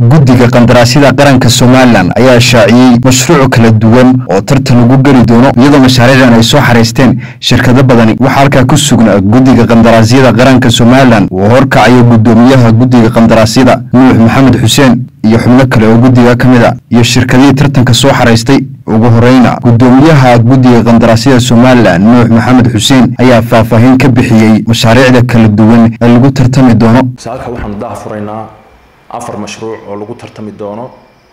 guddiga qandaraasyada qaranka somalilan ayaa shaaciyey mashruuc kala duwan oo tartan lagu geli doono iyadoo mashaariicdan ay soo xaraysteen shirkado badani waxaa halkaa ku sugnaa guddiga qandaraasyada qaranka somalilan uu horkacayo guddoomiyaha guddiga qandaraasyada nuux maxamed xuseen iyo xubno kale oo guddiga ka mid a iyo shirkadihii tartanka soo xaraystay ugu horeyna guddoomiyaha guddiga qandaraasyada somalilan nuux maxamed xuseen ayaa faahfaahin ka bixiyey mashaariicda kala duwan ee lagu tartami doono saalka waxaanu daha furaynaa afar mashruuc oo lagu tartami doono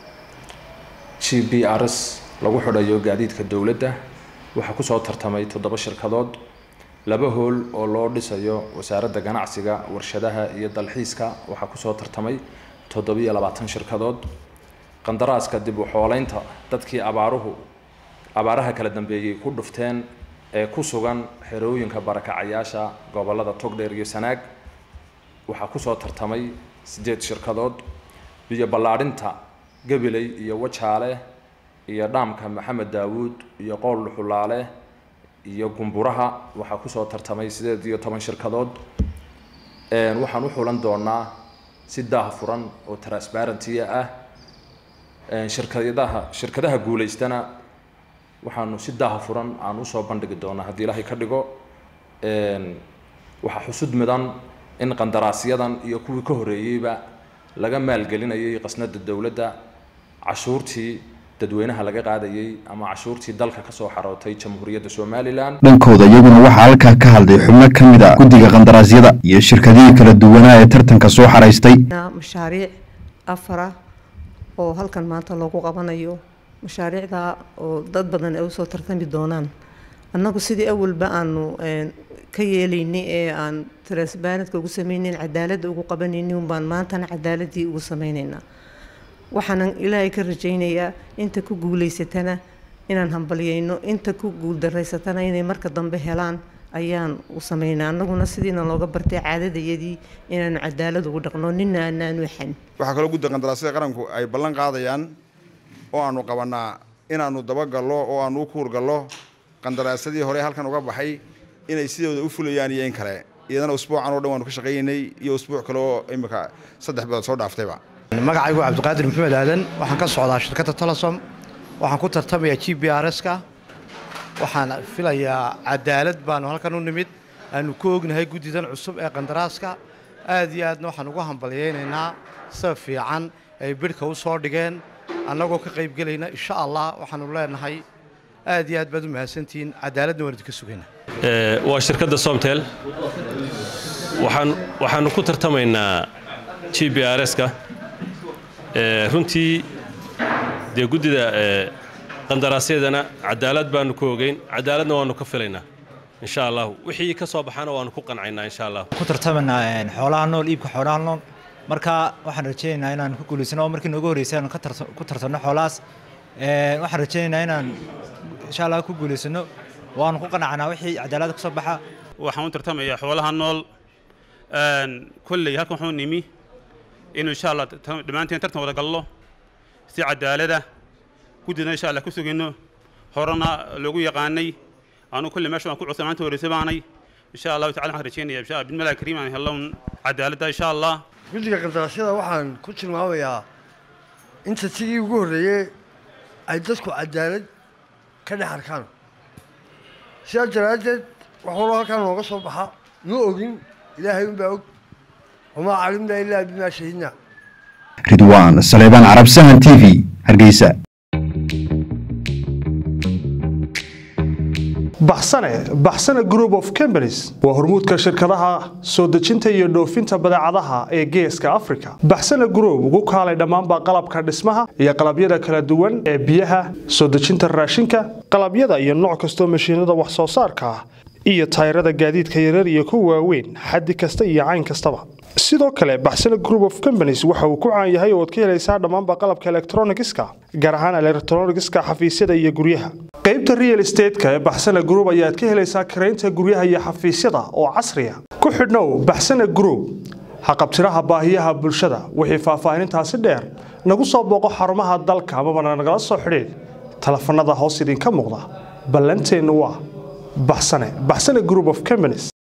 g b r s lagu xidhayo gaadiidka dowladda waxaa kusoo tartamay toddoba shirkadood laba hool oo loo dhisayo wasaaradda ganacsiga warshadaha iyo dalxiiska waxaa kusoo tartamay toddobiyo labaatan shirkadood qandaraaska dib u xooleynta dadkii abaaruhu abaaraha kala dambeeyey ku dhufteen ee ku sugan xerooyinka barakacayaasha gobolada togdheer iyo sanaag waxaa kusoo tartamay sideed shirkadood biyo ballaadhinta gabiley iyo wajaale iyo dhaamka maxamed daawuud iyo qool dhuxulaale iyo gumburaha waxaa kusoo tartamay sideed iyo toban shirkadood waxaan u xulan doonaa si daah furan oo transparentia ah shirkadaha shirkadaha guulaystana waxaanu si daah furan aan usoo bandhigi doonaa haddii ilaahay ka dhigo waxaa xusud mudan in qandaraasyadan iyo kuwii ka horeeyeyba laga maalgelinayay qasnada dowladda cashuurtii dadweynaha laga qaadayay ama cashuurtii dalka kasoo xarootay jamhuuriyadda somalilan dhankooda iyaguna waxaa halkaa ka hadlay xubno ka mid a guddiga qandaraasyada iyo shirkadihii kala duwanaa ee tartanka soo xaraystay mashaariic afara oo halkan maanta loogu qabanayo mashaariicda oo dad badan ay usoo tartami doonaan annagu sidii awalba aanu ka yeelaynay ee aan transbarentka ugu sameynayn cadaaladda ugu qabanaynin unbaan maantana cadaaladii ugu sameynaynaa waxaanan ilaahay ka rajaynayaa inta ku guulaysatana inaan hambalyeyno inta ku guuldaraysatana inay marka dambe helaan ayaan u sameynaa annaguna sidiina looga bartay caadadayadii inaanu cadaalad ugu dhaqno nina anaanu xan waxaa kaloo guddiga qandaraasyada qaranku ay ballan qaadayaan oo aanu qabanaa inaanu dabagallo oo aanu u kuurgallo qandaraasyadii hore halkan uga baxay inay sidooda u fulayaan iyo in kale iyadana usbuucan oo dhan waanu ka shaqaynaynay iyo usbuuc kale oo imika saddex bilood soo dhaaftayba magacaygu cabdiqaadir maxamed aadan waxaan ka socdaa shirkadda telesom waxaan ku tartamayaa g b r s ka waxaan filayaa cadaalad baanu halkan u nimid aanu ku ognahay guddidan cusub ee qandaraaska aad iyo aadna waxaan ugu hambalyaynaynaa sida fiican ay bidhka u soo dhigeen annagoo ka qaybgelayna insha allah waxaanu leenahay aad iyo aad baad u mahadsantihiin cadaaladna waan idinka sugayna waa shirkadda somtel waxaan waxaanu ku tartamaynaa g b r s-ka runtii dee guddida qandaraasyadana cadaalad baanu ku ogeyn cadaaladna waanu ka filaynaa insha allahu wixii ka soo baxana waanu ku qancaynaa insha allah ku tartamaynaa xoolaha nool iibka xoolaha nool marka waxaan rajaynaynaa inaan ku guulaysano oo markii noogu horreysay aan ku tartanno xoolahaas waxaan rajaynaynaa inaan insha allah ku guulaysano waanu ku qanacnaa wixii cadaalada ka soo baxa waxaan u tartamayaa xoolaha nool kolley halkan waxuu nimi inuu insha allah dhammaanteen tartan wada gallo si cadaalada guddina insha allah ku sugayno horena loogu yaqaanay anu kolley meesha waan ku cusay maanta horreysay baanay insha allahu tacala waxaan rajaynaya insha bismillahi kariim aan hello cadaaladda insha allah guddiga qandaraasyada waxaan ku tilmaamayaa inta sidii ugu horreeyey ay dadku cadaalad ka dhex arkaan sidaa daraaddeed waxuuna halkaan nooga soo baxa ma ogin ilaahay unbaa og wamaa calimna ilaa bimaa shahidna ridwaan saleebaan carab sahan t v hargeysa baxsane baxsane group of companies waa hormuudka shirkadaha soo dejinta iyo dhoofinta badeecadaha ee geeska africa baxsane group ugu kaalay dhammaanba qalabka dhismaha iyo qalabyada kala duwan ee biyaha soo dejinta raashinka qalabyada iyo nooc kastoo mashiinada wax soo saarka ah iyo tayrada gaadiidka yarar iyo kuwa waaweyn xaddi kasta iyo cayn kastaba sidoo kale baxsane group of companies waxa uu ku caan yahay oo ad ka helaysaa dhammaanba qalabka elektronigiska gaar ahaan elektronigiska xafiisyada iyo guryaha qaybta real estateska ee baxsane group ayaad ka helaysaa karaynta guryaha iyo xafiisyada oo casriya ku xidhnow baxsane group haqabtiraha baahiyaha bulshada wixii faahfaahinintaasi dheer nagu soo booqo xarumaha dalka amabana nagala soo xidhiid telefanada hoos idinka muuqda ballanteennu waa baxsane baxsane group of companies